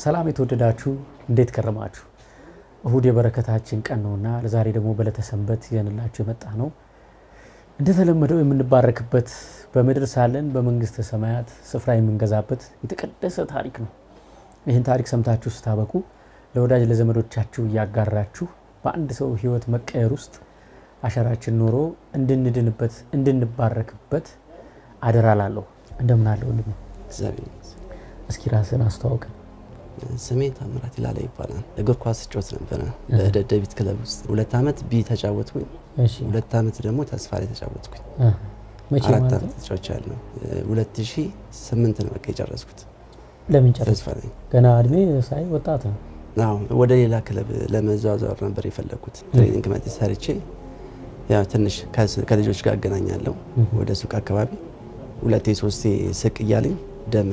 ሰላም የተወደዳችሁ እንዴት ከረማችሁ? እሁድ የበረከታችን ቀን ነውና ለዛሬ ደግሞ በዕለተ ሰንበት ይዘንላችሁ የመጣ ነው። እንደተለመደው የምንባረክበት በምድር ሳለን በመንግስተ ሰማያት ስፍራ የምንገዛበት የተቀደሰ ታሪክ ነው። ይህን ታሪክ ሰምታችሁ ስታበቁ ለወዳጅ ለዘመዶቻችሁ እያጋራችሁ በአንድ ሰው ሕይወት መቀየር ውስጥ አሻራችን ኖሮ እንድንድንበት እንድንባረክበት አደራ ላለሁ። እንደምን አለ ወንድሜ? እግዚአብሔር ይመስገን። እስኪ ራስን አስተዋውቀን። ስሜ ታምራት ይላላ ይባላል። እግር ኳስ ጮት ነበረ በደደቢት ክለብ ውስጥ ሁለት ዓመት ቢ ተጫወትኩኝ። እሺ ሁለት ዓመት ደግሞ ተስፋ ላይ ተጫወትኩኝ። እ መቼ አራት ማለት ዓመት ነው? ተጫዎች ያለው ሁለት ሺ ስምንት ነው በቃ የጨረስኩት ለምን ጨረስ? ተስፋ ላይ። ገና እድሜ ሳይ ወጣት ነው። አዎ ወደ ሌላ ክለብ ለመዘዋወር ነበር የፈለግኩት። ትሬኒንግ መጤ ሰርቼ ያው ትንሽ ከስ- ከልጆች ጋር አገናኛለሁ ወደ ሱቅ አካባቢ ሁለቴ ሶስቴ ስቅ እያለኝ ደም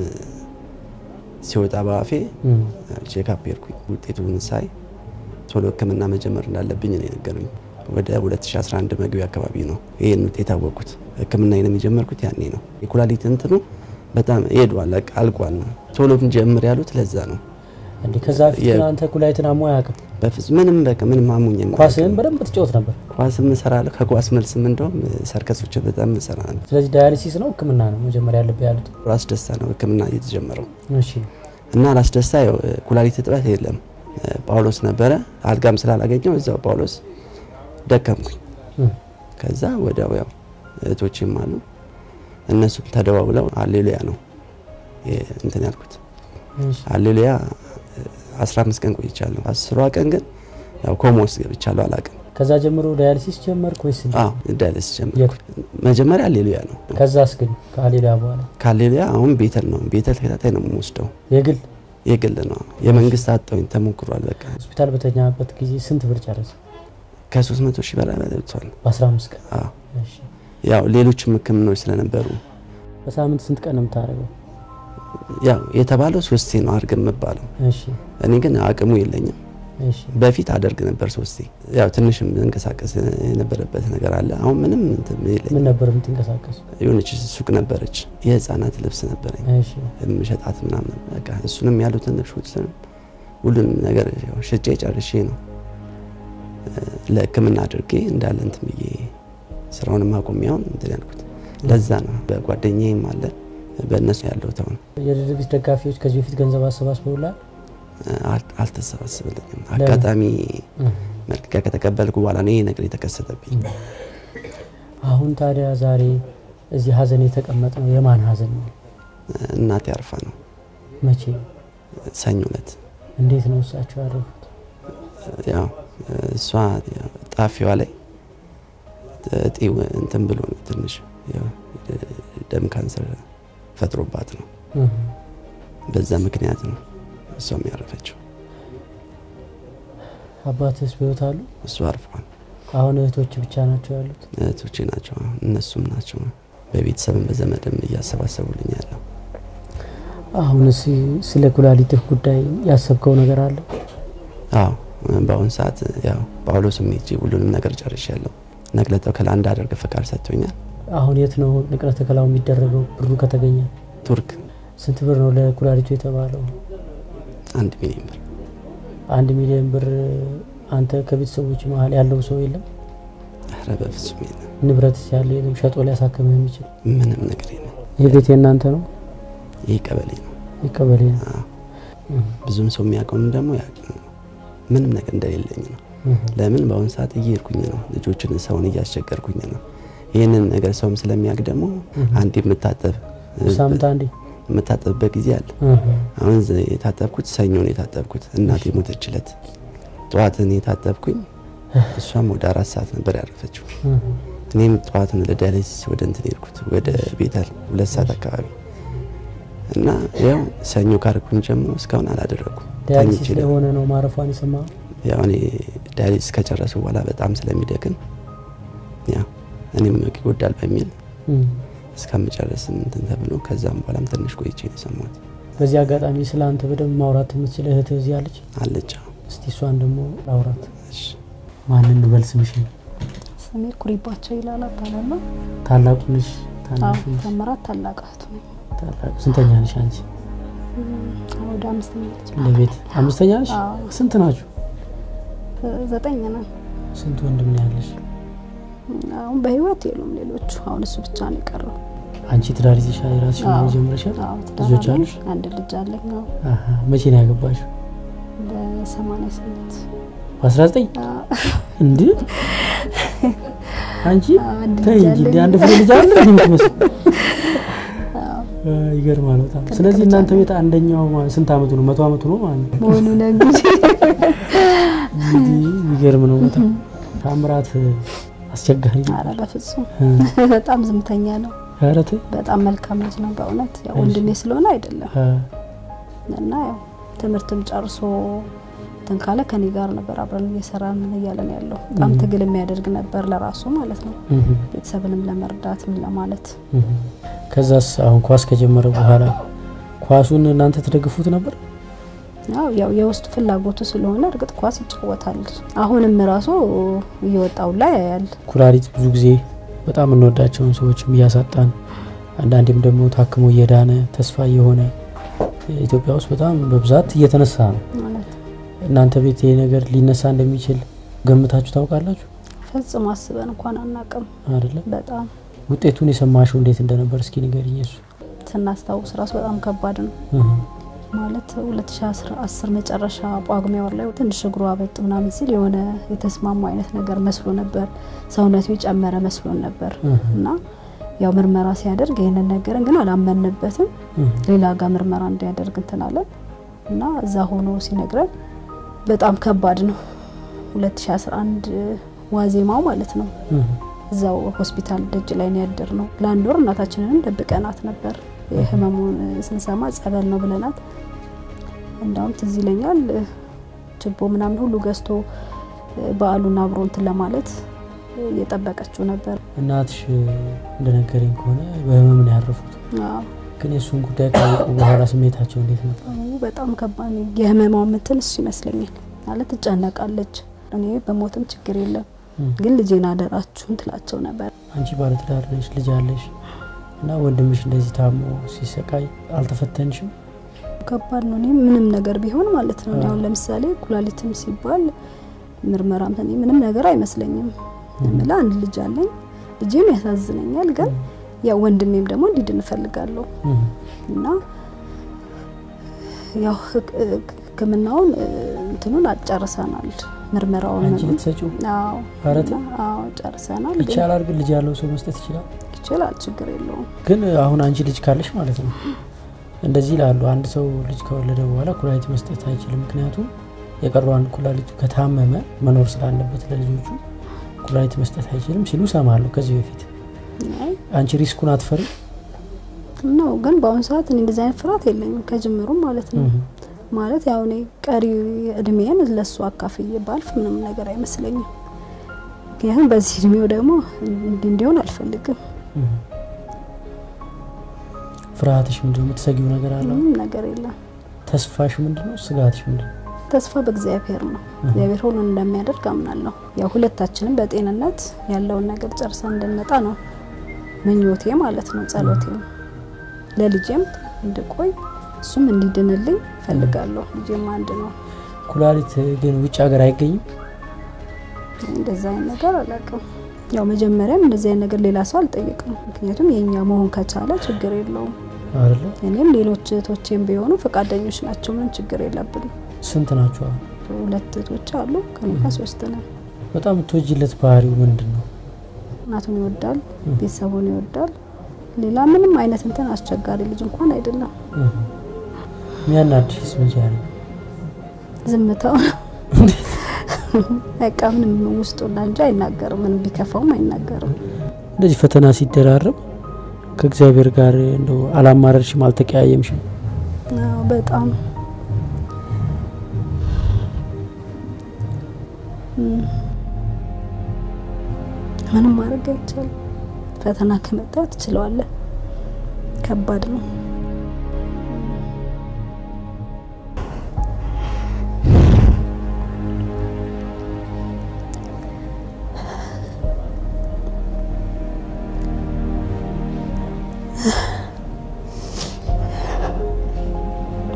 ሲወጣ በአፌ እም፣ ቼክአፕ ሄድኩኝ። ውጤቱን ሳይ ቶሎ ሕክምና መጀመር እንዳለብኝ ነው የነገሩኝ። ወደ 2011 መግቢያ አካባቢ ነው ይህን ውጤት አወቅኩት። ሕክምናዬንም የጀመርኩት ያኔ ነው። የኩላሊት እንትኑ በጣም ሄዷል፣ በቃ አልቋል ነው ቶሎ ጀምር ያሉት ለዛ ነው። እንዴ ከዛ ፊት የ- አንተ ኩላሊትን አሞ አያውቅም? በፍጹም ምንም በቃ ምንም አሙኝ ኳስህን በደንብ ትጫወት ነበር። ኳስም እሰራለሁ። ከኳስ መልስም እንደውም ሰርከሶች በጣም እሰራ ነበር። ስለዚህ ዳያሊሲስ ነው ህክምና ነው መጀመሪያ ያለብህ ያሉት? ራስ ደስታ ነው ሕክምና እየተጀመረው እሺ እና ራስ ደስታ ያው ኩላሊት እጥበት የለም ጳውሎስ ነበረ። አልጋም ስላላገኘው እዛው ጳውሎስ ደከምኩኝ። እም፣ ከዛ ወዲያው ያው እህቶችም አሉ እነሱም ተደዋውለው አሌሉያ ነው የ- እንትን ያልኩት እሺ አሌሉያ 15 ቀን ቆይቻለሁ። አስሯ ቀን ግን ያው ኮማ ውስጥ ገብቻለሁ። አላቅም ከዛ ጀምሮ ዳያሊሲስ ጀመርክ ወይስ? አዎ ዳያሊሲስ ጀመርኩ። መጀመሪያ አሌሉያ ነው። ከዛስ ግን ከሌላ በኋላ ከአሌሉያ አሁን ቤተል ነው። ቤተል ተከታታይ ነው የምወስደው። የግል የግል ነው። የመንግስት አጣውኝ ተሞክሯል። በቃ ሆስፒታል በተኛበት ጊዜ ስንት ብር ጨረሰ? ከ300 ሺህ በላይ በልቷል። በ15 ቀን። አዎ እሺ ያው ሌሎችም ህክምናዎች ስለነበሩ በሳምንት ስንት ቀን ነው የምታደርገው? ያው የተባለው ሶስቴ ነው አድርግ የምባለው። እሺ እኔ ግን አቅሙ የለኝም። እሺ በፊት አደርግ ነበር ሶስቴ። ያው ትንሽም እንቀሳቀስ የነበረበት ነገር አለ። አሁን ምንም እንትን የለኝም። ምን ነበር የምትንቀሳቀሱ? የሆነች ሱቅ ነበረች፣ የህፃናት ልብስ ነበረኝ እሺ የምሸጣት ምናምን። በቃ እሱንም ያሉትን ልብሶችንም ሁሉንም ነገር ያው ሽጬ ጨርሼ ነው እ፣ ለህክምና አድርጌ እንዳለ እንትን ብዬ ስራውንም አቁሜያውን እንትን ያልኩት ለዛ ነው። በጓደኛዬም አለ በእነሱ ያለሁት አሁን የደደቢት ደጋፊዎች ከዚህ በፊት ገንዘብ አሰባስበውላል? አል- አልተሰባሰበልኝም። አጋጣሚ መልቀቂያ ከተቀበልኩ በኋላ ነው ይሄ ነገር የተከሰተብኝ። አሁን ታዲያ ዛሬ እዚህ ሀዘን የተቀመጠ ነው የማን ሀዘን ነው? እናቴ አርፋ ነው መቼ? ሰኞ ዕለት እንዴት ነው እሳቸው ያረፉት? ያው እሷ ያው ጣፊዋ ላይ እጢው እንትን ብሎ ነው ትንሽ ያው ደም ካንሰር ፈጥሮባት ነው። እህ፣ በዛ ምክንያት ነው እሷም ያረፈችው። አባትስ በሕይወት አሉ? እሱ አርፏል። አሁን እህቶች ብቻ ናቸው ያሉት? እህቶቼ ናቸው እነሱም ናቸው በቤተሰብም በዘመድም እያሰባሰቡልኝ ያለው። አሁን ስለ ኩላሊትህ ጉዳይ ያሰብከው ነገር አለ? አዎ በአሁኑ ሰዓት ያው ጳውሎስም ሄጄ ሁሉንም ነገር ጨርሻለሁ። ነቅለ ተከላ እንዳደርግ ፈቃድ ሰጥቶኛል። አሁን የት ነው ንቅለ ተከላው የሚደረገው? ብሩ ከተገኘ ቱርክ ስንት ብር ነው ለኩላሊቱ የተባለው? አንድ ሚሊዮን ብር አንድ ሚሊዮን ብር። አንተ ከቤተሰቦች መሀል ያለው ሰው የለም? ኧረ በፍጹም የለም። ንብረት ያለ የለም? ሸጦ ሊያሳክምህ የሚችል ምንም ነገር የለም። ይህ ቤት የእናንተ ነው? ይህ ቀበሌ ነው። ይቀበሌ ነው። አዎ። እህ፣ ብዙም ሰው የሚያውቀውም ደግሞ ያውቅ ነው። ምንም ነገር እንደሌለኝ ነው። እህ። ለምን በአሁኑ ሰዓት እየሄድኩኝ ነው፣ ልጆችን ሰውን እያስቸገርኩኝ ነው። ይህንን ነገር ሰውም ስለሚያውቅ ደግሞ አንድ የምታጠብ ሳምንት አንዴ የምታጠብበት ጊዜ አለ። እህ፣ አሁን ዘ- የታጠብኩት ሰኞ ነው የታጠብኩት። እናቴ ሞተችለት ጠዋትን የታጠብኩኝ። እሷም ወደ አራት ሰዓት ነበር ያረፈችው። እህ። እኔም ጠዋት ነው ለዳያሊሲስ ወደ እንትን ሄድኩት ወደ ቤተል ሁለት ሰዓት አካባቢ እና ያው ሰኞ ካረኩኝ ጀምሮ እስካሁን አላደረኩም። ዳያሊሲስ ተኝቼ ላይ ነበር። ሆነ ነው ማረፏን የሰማ ያው እኔ ዳያሊሲስ ከጨረሱ በኋላ በጣም ስለሚደክም ያው እኔም ይጎዳል በሚል እስከምጨርስ እንትን ተብሎ ከዛም በኋላም ትንሽ ቆይቼ ነው የሰማሁት። በዚህ አጋጣሚ ስለ አንተ በደንብ ማውራት የምትችል እህትህ እዚህ አለች። አለች እስቲ እሷን ደግሞ ላውራት። እሺ። ማንን እንበል ስምሽን? ስሜ ኩሪባቸው ይላል እባላለሁ። ታላቁ ነሽ? አዎ ታናሹ ነሽ? ታምራት ታላቅ እህቱ ነኝ። ታላቁ ስንተኛ ነሽ አንቺ? ወደ አምስተኛ ልጅ ለቤት አምስተኛ ነሽ? አዎ። ስንት ናችሁ? ዘጠኝ ነን። ስንት ወንድም ነው ያለሽ? አሁን በህይወት የሉም ሌሎቹ። አሁን እሱ ብቻ ነው የቀረው። አንቺ ትዳር ይዘሻል? የራስሽ ኑሮ አዎ። ጀምረሻል? አዎ፣ ትዳር ልጆች አለኝ። አሉሽ? አንድ ልጅ አለኝ። አዎ፣ አሀ። መቼ ነው ያገባሽው? በሰማንያ ስምንት በ19 እንዴ? አንቺ አንድ ተይ ልጅ እንጂ እንደ አለኝ። አንድ ፍሬ ልጅ አለ የምትመስል ይገርማል በጣም። ስለዚህ ልጅ እናንተ ቤት አንደኛው ማ- ስንት አመቱ ነው? መቶ አመቱ ነው ማለት ነው። መሆኑ ነው እንግዲህ እንግዲህ የሚገርም ነው በጣም ታምራት አስቸጋሪ ነው። ኧረ በፍጹም እ፣ በጣም ዝምተኛ ነው። ኧረ ተይ በጣም መልካም ልጅ ነው በእውነት ያው ወንድሜ ስለሆነ አይደለም እ፣ እና ያው ትምህርትም ጨርሶ እንትን ካለ ከኔ ጋር ነበር አብረን እየሰራን እያለን ያለው በጣም ትግል የሚያደርግ ነበር ለራሱ ማለት ነው እህ፣ ቤተሰብንም ለመርዳት ምን ለማለት እህ። ከዛስ አሁን ኳስ ከጀመረ በኋላ ኳሱን እናንተ ትደግፉት ነበር? ያው ያው የውስጡ ፍላጎቱ ስለሆነ እርግጥ ኳስ ይጫወታል። አሁንም ራሱ እየወጣው ላይ ያያል። ኩላሊት ብዙ ጊዜ በጣም እንወዳቸውን ሰዎችም እያሳጣን አንዳንዴም ደግሞ ታክሞ እየዳነ ተስፋ እየሆነ ኢትዮጵያ ውስጥ በጣም በብዛት እየተነሳ ነው። ማለት እናንተ ቤት ይሄ ነገር ሊነሳ እንደሚችል ገምታችሁ ታውቃላችሁ? ፈጽሞ አስበን እንኳን አናቅም። አይደለም። በጣም ውጤቱን የሰማሽው እንዴት እንደነበር እስኪ ንገሪኝ። እሱ ስናስታውስ ራሱ በጣም ከባድ ነው። እህ፣ ማለት 2010 መጨረሻ ጳጉሜ ወር ላይ ትንሽ እግሩ አበጥ ምናምን ሲል የሆነ የተስማሙ አይነት ነገር መስሎ ነበር። ሰውነቱ የጨመረ መስሎን ነበር እህ፣ እና ያው ምርመራ ሲያደርግ ይህንን ነገርን ግን አላመንበትም። እህ፣ ሌላ ጋር ምርመራ እንዲያደርግ እንትን አለን እና እዛ ሆኖ ሲነግረን በጣም ከባድ ነው። 2011 ዋዜማው ማለት ነው። እህ፣ እዛው ሆስፒታል ደጅ ላይ ነው ያደር ነው። ለአንድ ወር እናታችንንም ደብቀናት ነበር። የህመሙን ስንሰማ ጸበል ነው ብለናት፣ እንዳውም ትዝ ይለኛል ችቦ ምናምን ሁሉ ገዝቶ በዓሉን አብሮ እንትን ለማለት እየጠበቀችው ነበር። እናትሽ እንደነገረኝ ከሆነ በህመም ነው ያረፉት። አዎ፣ ግን የእሱን ጉዳይ ካወቁ በኋላ ስሜታቸው እንዴት ነበር? አዎ፣ በጣም ከባድ ነው። የህመማው ምትን እሱ ይመስለኛል ማለት ትጨነቃለች። እኔ በሞትም ችግር የለም እህ። ግን ልጄን አደራችሁን ትላቸው ነበር። አንቺ ባለትዳር ነሽ፣ ልጅ አለሽ እና ወንድምሽ እንደዚህ ታሞ ሲሰቃይ አልተፈተንሽም? ከባድ ነው። እኔ ምንም ነገር ቢሆን ማለት ነው። እኔ አሁን ለምሳሌ ኩላሊትም ሲባል ምርመራም እኔ ምንም ነገር አይመስለኝም። ምላ አንድ ልጅ አለኝ፣ ልጄም ያሳዝነኛል። ግን ያው ወንድሜም ደግሞ እንዲድን እፈልጋለሁ እህ፣ እና ያው ህክ- ሕክምናውን እ፣ እንትኑን አጨርሰናል። ምርመራውን አንቺ ልትሰጪው አዎ ኧረ ተይ። አዎ ጨርሰናል። ግን ይቻላል? ግን ልጅ ያለው ሰው መስጠት ይችላል? ይችላል፣ ችግር የለውም። ግን አሁን አንቺ ልጅ ካለሽ ማለት ነው እንደዚህ ይላሉ። አንድ ሰው ልጅ ከወለደ በኋላ ኩላሊት መስጠት አይችልም። ምክንያቱም የቀረዋን ኩላሊቱ ከታመመ መኖር ስላለበት ለልጆቹ ኩላሊት መስጠት አይችልም ሲሉ ሰማለሁ ከዚህ በፊት። አይ አንቺ ሪስኩን አትፈሪ? ነው ግን በአሁኑ ሰዓት እኔ እንደዚህ አይነት ፍርሃት የለኝም ከጅምሩም ማለት ነው። ማለት ያው እኔ ቀሪ እድሜን ለሱ አካፍዬ ባልፍ ምንም ነገር አይመስለኝም። ምክንያቱም በዚህ እድሜው ደግሞ እንዲህ እንዲሆን አልፈልግም። ፍርሃትሽ ምንድነው? የምትሰጊው ነገር አለ? ምንም ነገር የለም። ተስፋሽ ምንድነው? ስጋትሽ ምንድነው? ተስፋ በእግዚአብሔር ነው። እግዚአብሔር ሁሉን እንደሚያደርግ አምናለሁ። ያው ሁለታችንም በጤንነት ያለውን ነገር ጨርሰን እንድንመጣ ነው ምኞቴ ማለት ነው፣ ጸሎቴም ለልጄም እንድቆይ እሱም እንዲድንልኝ ፈልጋለሁ። ልጄም አንድ ነው። ኩላሊት ግን ውጭ ሀገር አይገኝም? እንደዛ አይነት ነገር አላውቅም። ያው መጀመሪያም እንደዚህ አይነት ነገር ሌላ ሰው አልጠየቅም። ምክንያቱም የኛ መሆን ከቻለ ችግር የለውም። አይደለ? እኔም ሌሎች እህቶቼም ቢሆኑ ፈቃደኞች ናቸው። ምንም ችግር የለብንም። ስንት ናቸው? አሁን? ሁለት እህቶች አሉ፣ ከኔ ጋር ሶስት ነን። በጣም የምትወጂለት ባህሪው ምንድን ነው? እናቱን ይወዳል፣ ቤተሰቡን ይወዳል። ሌላ ምንም አይነት እንትን አስቸጋሪ ልጅ እንኳን አይደለም። ሚያናድሽስ መቼ ያለ ዝምታው ነው በቃ ምንም ውስጡና እንጂ አይናገርም። ምንም ቢከፋውም አይናገርም። እንደዚህ ፈተና ሲደራረብ ከእግዚአብሔር ጋር እንደው አላማረርሽም? አልተቀያየምሽም? አዎ በጣም እም፣ ምንም ማድረግ አይቻልም። ፈተና ከመጣ ትችለዋለህ። ከባድ ነው።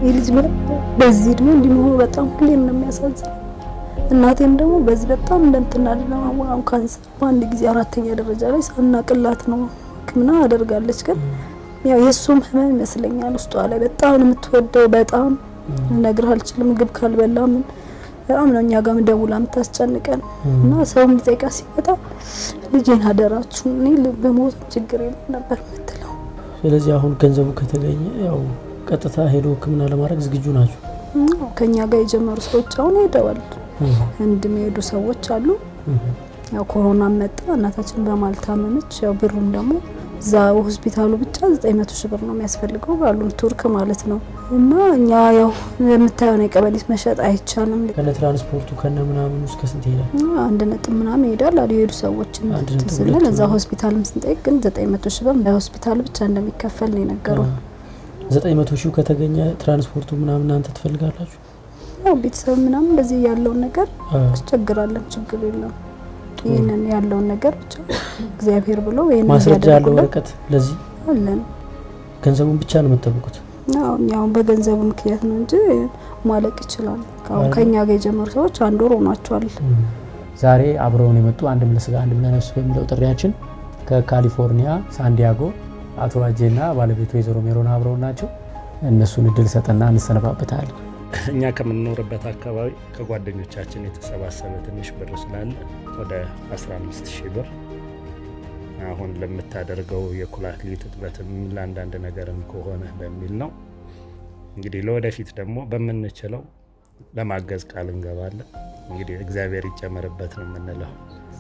ይህ ልጅ ምንም በዚህ እድሜ እንዲህ መሆኑ በጣም ሁሌም ነው የሚያሳዝነው። እናቴም ደግሞ በዚህ በጣም እንደምትናድ ለማወራም ካንሰር በአንድ ጊዜ አራተኛ ደረጃ ላይ ሳናቅላት ነው ሕክምና አደርጋለች። ግን ያው የእሱም ህመም ይመስለኛል ውስጧ ላይ በጣም ነው የምትወደው። በጣም ልነግርህ አልችልም። ምግብ ካልበላ ምን በጣም ነው እኛ ጋር ደውላ የምታስጨንቀን እና ሰውም ሊጠይቃ ሲመጣ ልጄን አደራችሁ እኔ በሞት ችግር የለም ነበር የምትለው። ስለዚህ አሁን ገንዘቡ ከተገኘ ያው ቀጥታ ሄዶ ሕክምና ለማድረግ ዝግጁ ናቸው። ከኛ ጋር የጀመሩ ሰዎች አሁን ሄደዋል። ህንድ የሚሄዱ ሰዎች አሉ። ያው ኮሮና መጣ፣ እናታችን በማል ታመመች። ያው ብሩን ደግሞ እዛ ሆስፒታሉ ብቻ ዘጠኝ መቶ ሺህ ብር ነው የሚያስፈልገው ባሉን ቱርክ ማለት ነው። እና እኛ ያው የምታየውን የቀበሌት መሸጥ አይቻልም። ከነ ትራንስፖርቱ ከነ ምናምኑ እስከ ስንት ይሄዳል? አንድ ነጥብ ምናምን ይሄዳል አሉ የሄዱ ሰዎችን አንድ ነጥብ ስንል ሁለት እዛ ሆስፒታልም ስንጠይቅ ግን ዘጠኝ መቶ ሺህ ብር በሆስፒታሉ ብቻ እንደሚከፈል ነው የነገሩ። ዘጠኝ መቶ ሺህ ከተገኘ ትራንስፖርቱ ምናምን እናንተ ትፈልጋላችሁ? ያው ቤተሰብ ምናምን በዚህ ያለውን ነገር አዎ። አስቸግራለን። ችግር የለም። ይህንን ያለውን ነገር ብቻ እግዚአብሔር ብሎ ይህንን ማስረጃ ያለው እንዲያደርጉልን ወረቀት ለዚህ አለን። ገንዘቡን ብቻ ነው የምትጠብቁት? ያው ያው በገንዘቡ ምክንያት ነው እንጂ ማለቅ ይችላል። አሁን አይደል? ከኛ ጋር የጀመሩ ሰዎች አንድ ወር ሆኗቸዋል። ዛሬ አብረውን የመጡ አንድም ለስጋ አንድም ለነፍስ በሚለው ጥሪያችን ከካሊፎርኒያ ሳንዲያጎ አቶ ዋጄና ባለቤቱ ወይዘሮ ሜሮን አብረውን ናቸው። እነሱን እድል ሰጠና እንሰነባበታለን። እኛ ከምንኖርበት አካባቢ ከጓደኞቻችን የተሰባሰበ ትንሽ ብር ስላለ ወደ 15 ሺህ ብር አሁን ለምታደርገው የኩላሊት እጥበትም ለአንዳንድ ነገርም ከሆነ በሚል ነው። እንግዲህ ለወደፊት ደግሞ በምንችለው ለማገዝ ቃል እንገባለን። እንግዲህ እግዚአብሔር ይጨመርበት ነው የምንለው።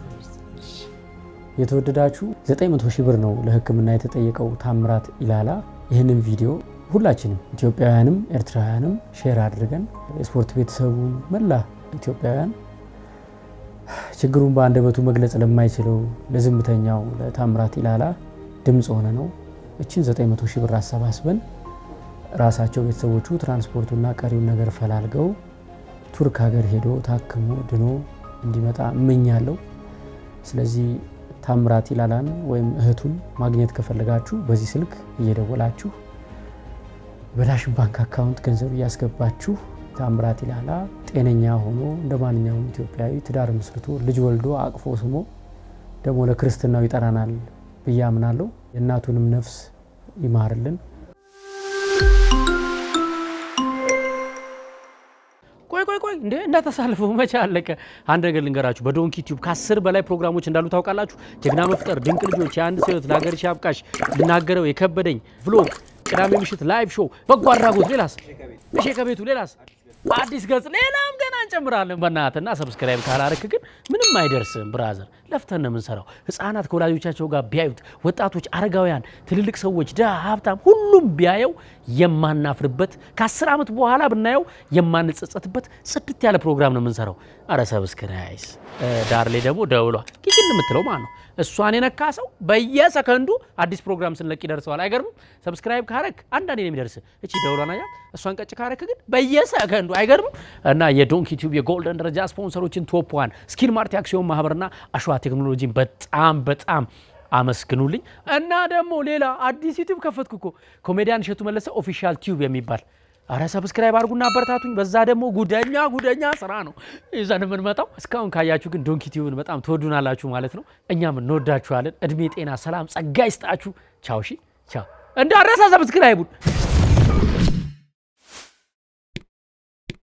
የተወደዳችሁ 900 ሺህ ብር ነው ለሕክምና የተጠየቀው ታምራት ኢላላ። ይህንን ቪዲዮ ሁላችንም ኢትዮጵያውያንም ኤርትራውያንም ሼር አድርገን የስፖርት ቤተሰቡ መላ ኢትዮጵያውያን ችግሩን በአንደበቱ መግለጽ ለማይችለው ለዝምተኛው ለታምራት ኢላላ ድምፅ ሆነ ነው እችን 900 ሺህ ብር አሰባስበን ራሳቸው ቤተሰቦቹ ትራንስፖርቱና ቀሪውን ነገር ፈላልገው ቱርክ ሀገር ሄዶ ታክሞ ድኖ እንዲመጣ እመኛለሁ። ስለዚህ ታምራት ኢላላን ወይም እህቱን ማግኘት ከፈለጋችሁ በዚህ ስልክ እየደወላችሁ በዳሽን ባንክ አካውንት ገንዘብ እያስገባችሁ ታምራት ኢላላ ጤነኛ ሆኖ እንደ ማንኛውም ኢትዮጵያዊ ትዳር መስርቶ ልጅ ወልዶ አቅፎ ስሞ ደግሞ ለክርስትናው ይጠራናል ብዬ አምናለሁ። የእናቱንም ነፍስ ይማርልን። ቆይ ቆይ ቆይ እንዴ እንዳታሳልፈው፣ መቼ አለቀ? አንድ ነገር ልንገራችሁ። በዶንኪ ቲዩብ ከአስር በላይ ፕሮግራሞች እንዳሉ ታውቃላችሁ። ጀግና መፍጠር፣ ድንቅ ልጆች፣ የአንድ ሰው ህይወት፣ ለሀገርሽ አብቃሽ፣ ልናገረው የከበደኝ፣ ቭሎግ፣ ቅዳሜ ምሽት ላይቭ ሾው፣ በጎ አድራጎት፣ ሌላስ ምሼ ከቤቱ ሌላስ አዲስ ገጽ፣ ሌላም ገና እንጨምራለን። በእናትና ሰብስክራይብ ካላረክ ግን ምንም አይደርስም። ብራዘር ለፍተን ነው የምንሰራው። ህፃናት ከወላጆቻቸው ጋር ቢያዩት፣ ወጣቶች፣ አረጋውያን፣ ትልልቅ ሰዎች፣ ድሃ፣ ሀብታም፣ ሁሉም ቢያየው የማናፍርበት ከአስር ዓመት በኋላ ብናየው የማንጸጸትበት ጽድት ያለ ፕሮግራም ነው የምንሰራው። አረ ሰብስክራይስ ዳር ላይ ደግሞ ደውሏ ኪችን የምትለው ማለት ነው እሷን የነካ ሰው በየሰከንዱ አዲስ ፕሮግራም ስንለቅ ይደርሰዋል። አይገርምም? ሰብስክራይብ ካረክ አንዳንዴ ነው የሚደርስ። እቺ ደውሏን አያ እሷን ቀጭ ካረክ ግን በየሰከንዱ አይገርምም? እና የዶንኪ ቲዩብ የጎልደን ደረጃ ስፖንሰሮችን ቶፕ ዋን ስኪል ማርት አክሲዮን ማህበርና አሸዋ ቴክኖሎጂን በጣም በጣም አመስግኑልኝ። እና ደግሞ ሌላ አዲስ ዩቲዩብ ከፈትኩ እኮ ኮሜዲያን እሸቱ መለሰ ኦፊሻል ቲዩብ የሚባል አረ ሰብስክራይብ አድርጉና አበረታቱኝ። በዛ ደግሞ ጉደኛ ጉደኛ ስራ ነው ይዘን የምንመጣው። እስካሁን ካያችሁ ግን ዶንኪ ቲዩብን በጣም ትወዱናላችሁ ማለት ነው። እኛም እንወዳችኋለን። እድሜ፣ ጤና፣ ሰላም፣ ጸጋ ይስጣችሁ። ቻው ሺ ቻው። እንዳረሳ ሰብስክራይቡን